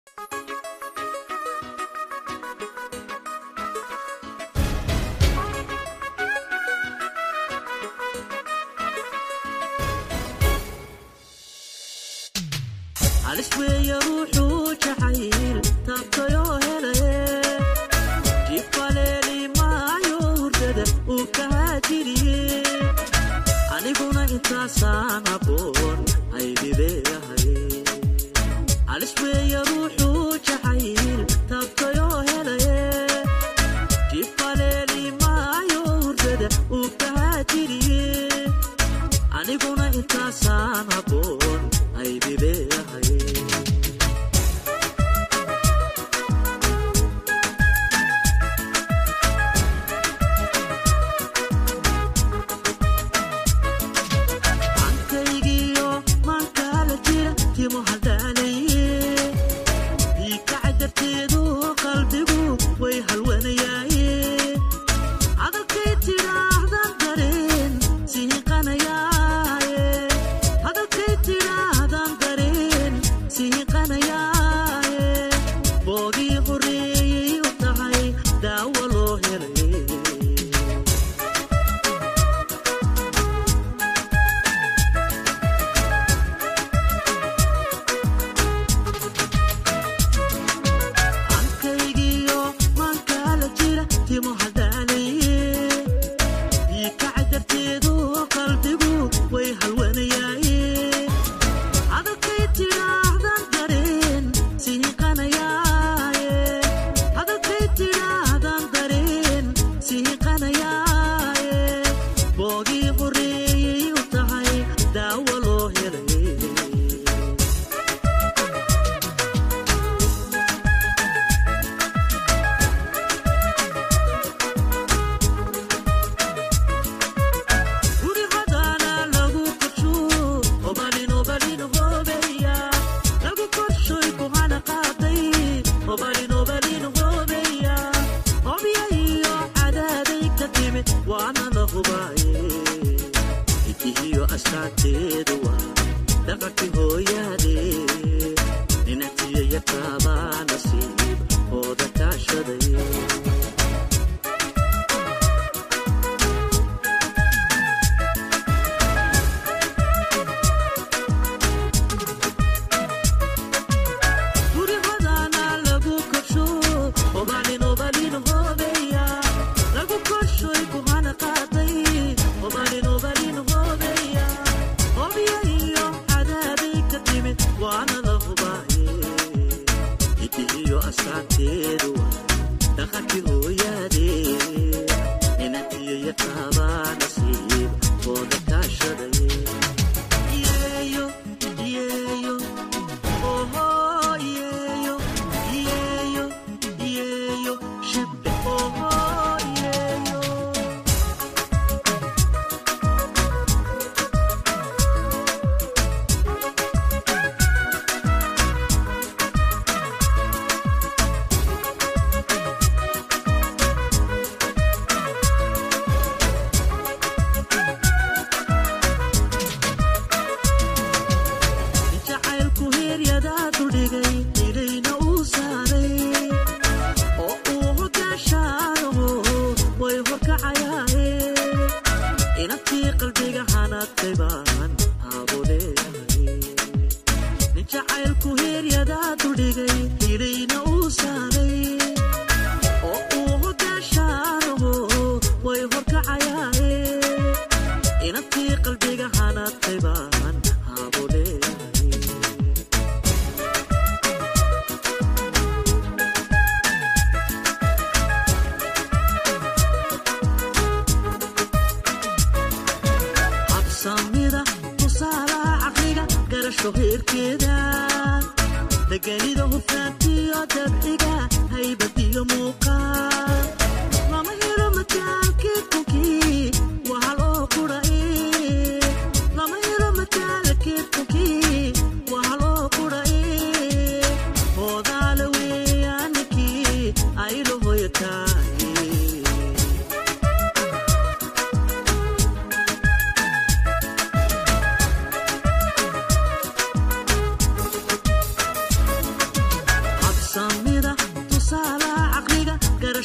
alisweeya ruuxuu jacayl taabtayoo helaye jifaleeli maayo hurdada uu ka haajiriye aniguna intaasaan aboon aydileeyahay alisweeya ruuxuu jacayl taabtayoo helaye jifaleeli maayo hurdada uu ka haajiriye aniguna intaasaan aboon aydileeyahay ankaygiyo maankaala jira timo haldhaalaye diikaca darteedu qalbigu way halwanayaaye hadalkay tidhaahdan dareen sihiqanayaaye hadalkay tidhaahdan dareen sihiqanayaaye boogii horreeyey u tahay daawo loo helay ankaygiyo maankaala jira timo haldhaalaye diikaca darteedu qalbigu way halwanayaaye hadalkay tidhaahdan dareen sihiqanayaaye hadalkay tidhaahdan dareen sihiqanayaaye boogii horreeyey u tahay daawo loo helay guri hadaana lagu korsho obalin obalin hoobeya lagu korshoy kuhana qaaday obalin obalin hoobeya hobya iyo cadaaday ka timid waana la hubaaye hidihiyo astaanteedu waa dhaqankii hooyaade ninatiya yataabaa nasiib hooda kaashaday guri hadaana lagu korsho obalin obalin hoobeya lagu korshoy kuhana qaaday obalin obalin hoobeya hobya iyo cadaaday ka timid waana la hubaaye hidihiyo astaanteedu waa dhaqankii hooyaade ninantiyo yataabaa nasiib hooda kaashaday yeeyo yeeyo oho yeeyo yeeyo yeeyo shibbe oho yeeyo jacaylku heeryadaadu dhigay ilayna uu saaray oo uu hogaashaanaho way horkacayaaye inantii qalbiga hanadkay baan haabo leeyahay nin jacaylku heeryadaadu dhigay ilayna uu saaray oo uu hogaashaanaho way horkacayaaye inantii qalbiga hanadkay baan haabo leeyahay habsamida tusaalaha caqliga garasho heerkeeda deganida hufnaantiyo dabciga haybadiyo muuqaal lama helo mataalkii kunkii waa loo qurae lama helo mataalkii kunkii waa loo qurae hoodaale weeyaanikii aylo hoyataay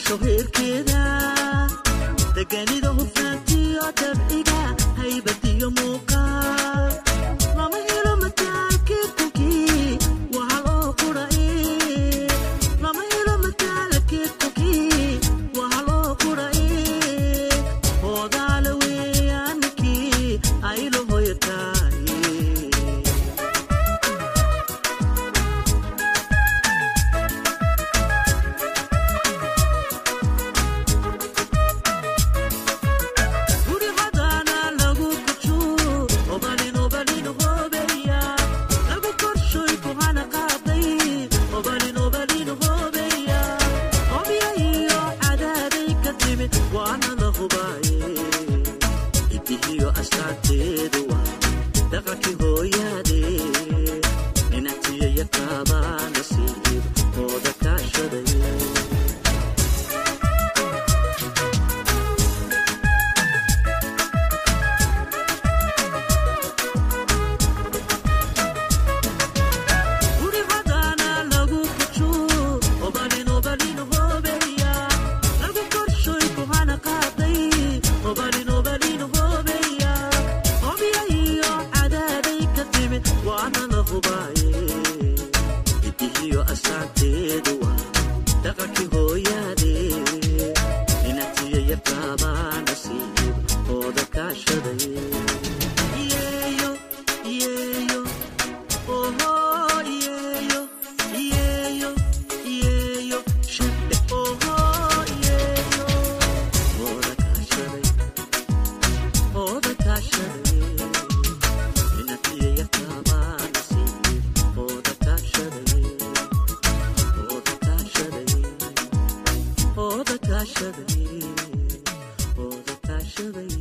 nolosha heerkeeda deganida hufnaantiyo dabciga haybadiyo muuqaal lama helo mataalkii kunkii waa hal oo qurae lama helo mataalkii kunkii waa hal oo qurae hoodaale weeyaankii aylo hoyataaye guri hadaana lagu kuju obalin obalin hobeya lagu korshoy kuhana qaaday obalin obalin hobeya hobya iyo cadaaday ka timid waana la hubaaye idihiyo astaanteedu waa dhaqankii hooyaade inatiya yaqaabaa nasiib ooda kaashaday guri hadaana lagu kuju obalin obalin hobeya lagu korshoy kuhana qaaday obalin obalin hobeya hobya iyo cadaaday ka timid waana la hubaaye idihiyo astaanteedu waa dhaqankii hooyaade inatiya yaqaabaa nasiib ooda kaashaday yeeyo yeeyo oho yeeyo yeeyo yeeyo shibbe oho yeeyo ooda kaashaday ooda kaashaday inatiya yaqaabaa nasiib ooda kaashaday ooda kaashaday ooda kaashaday ooda kaashaday